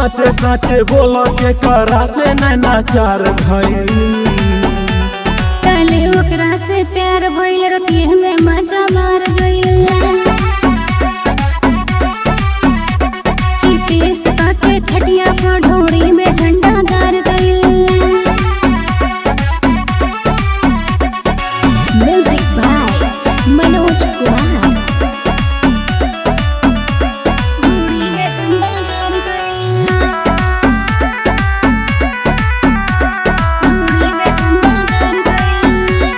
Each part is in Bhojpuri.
साचे साचे बोलो के करा से नैना चार भइल तले ओकरा से प्यार भइल रतिये में मजा मार गइल चीते सुता के खटिया पर ढोड़ी में झंडा गाड़ गइल म्यूजिक बाय मनोज कुमार ढोड़ी में झंडा गाड़ गइल ढोड़ी में झंडा गाड़ गइल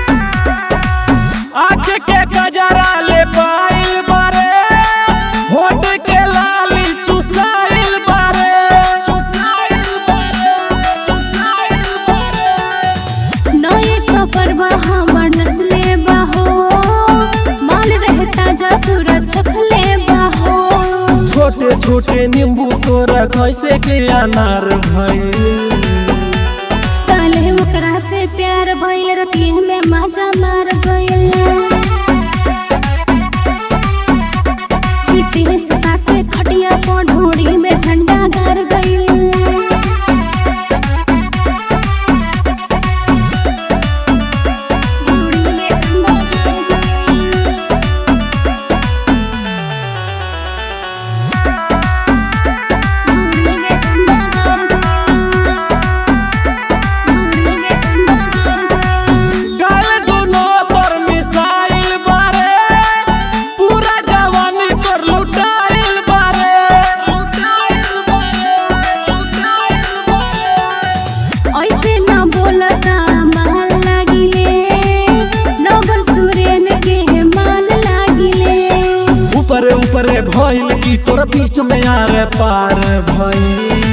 आँख के गजरा ले पाइल बारे होठ के लाली चुसाइल बारे चुसाइल बारे चुसाइल बारे नए कपर हमर नस्ले बाहो माल रहता जा पूरा चखले बाहो छोटे छोटे नींबू तोरा कैसे के अनार भइल काले ओकरा से प्यार भइल रतिये में मजा मार गइल चिट्ठी सुता के खटिया पर ढोड़ी में झंडा गाड़ गइल ढोड़ी में झंडा गाड़ गइल ढोड़ी में झंडा गाड़ गइल ढोड़ी में झंडा गाड़ गइल गाल दुनो पर मिसाइल बारे पूरा जवानी पर लुटाइल बारे लुटाइल बारे लुटाइल बारे ऐसे न बोलता माल लागिले नवल सुरेन के माल लागिले ऊपरे ऊपरे भइल की तोर बीच में आरे पार भइल